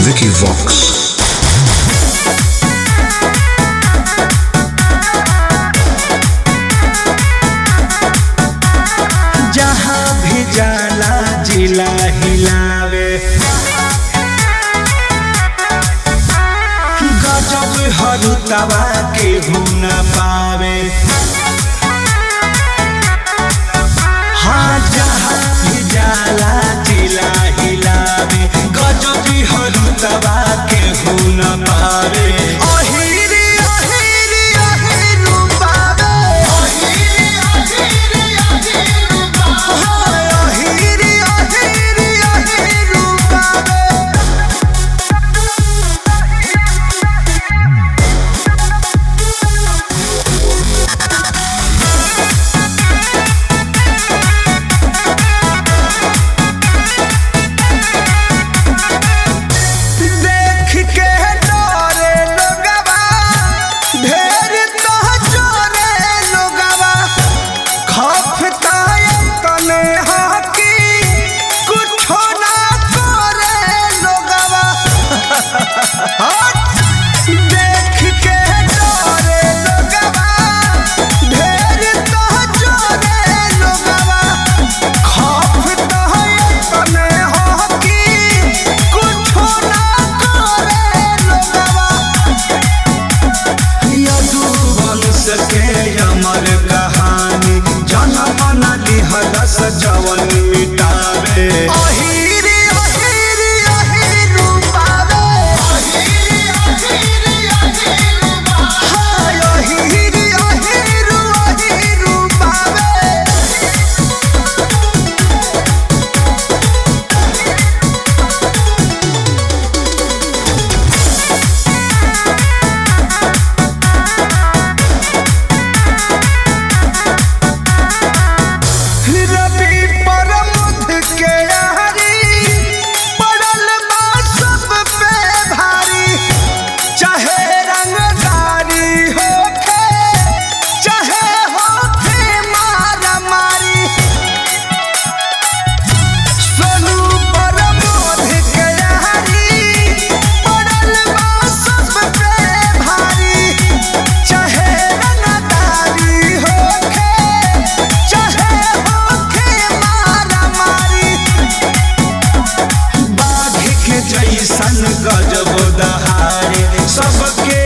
Vicky Vox. जहाँ भी जाला जिला हिलावे गजब हरुतवा के न पावे हाँ जहाँ भी जाला जिला हिलावे गजब हरुतवा के न पावे अहिरी अहिरी अहिरू पावे हाय अहिरी अहिरी अहिरू पावे देख के डरे लोगवा ढेर तो चोरे लोगवा खफता तने हाकी कुछो ना करे लोगवा देख के डरे लोगवा ढेर तो चोरे लोगवा खफता तने हाकी कुछो ना करे लोगवा यदुवंश के अमर कहानी जनम न लिहलस जवन मिटावे अहिरी अहिरी अहिरू पावे हाय अहिरी अहिरू अहिरू पावे रवि परमुध के यारी पड़ल बा सब पे भारी चाहे रंगदारी होखे चाहे होखे मारा मारी सोनू परमुध के यारी पड़ल बा सब पे भारी चाहे रंगदारी होखे चाहे होखे मारा मारी बाघ के जैसन गजब दहारे सबके